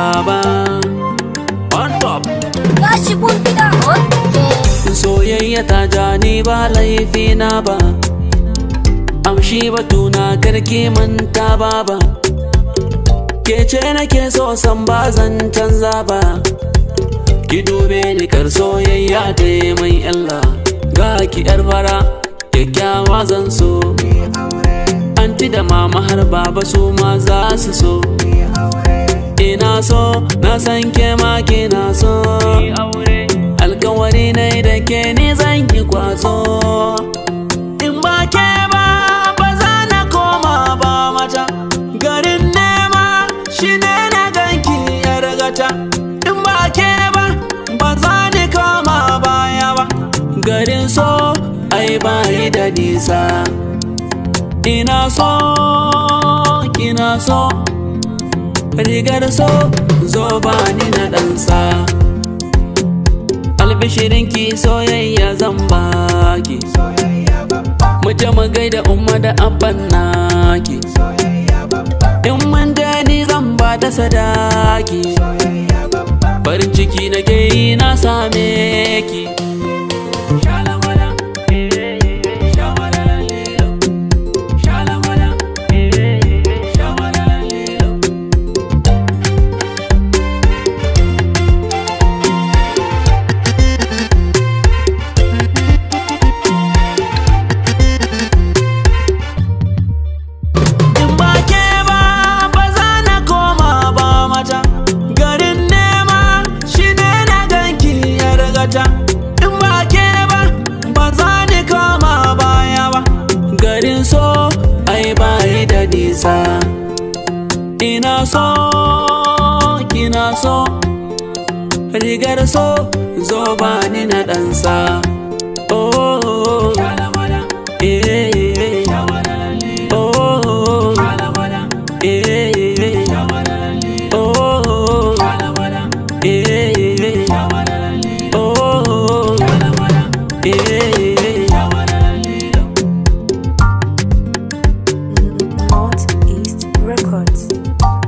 ba on top Gashi kun gida okay. soyayya ta ja ni ba laifi na ba amshi batuna karki manta ba ba ke ce nake so san ba zan canza ba ki dube ni kar soyayya ta yi mai illa ga ki yar fara kyakkyawa zan so anti da mama har baba su ma za su so ina so na san ke ma kina so alkawari ne da ke ni zan yi kwazo in ba ke ba ba za na koma ba mata garin nema shi ne na ganki yar gata in ba ke ba ba za ni koma baya ba garin so ai ba yi da nisa ina so kina so rigar so zo ba ni na ɗansa albishirinki soyayya zan baki mu je mu gaida umma da abban naki in mun je ni zan ba ta sadaki farin ciki na ke yi na same ki Shalamala, eh, shamalala lilo. Shalamala, eh, shamalala lilo. In ba ke ba ba za na koma ba mata garin nema shi ne na ganki ya rigata in ba ke ba ba za ni koma baya ba garin so ai ba yi da nisa ina so kina so rigar so zo ba ni na ɗansa oh, oh, oh. Eh, eh, eh. Oh, oh, oh. Eh, eh, eh. Oh, oh, oh. Eh, eh, eh. Oh, oh, oh. Eh, eh, eh. Northeast Records.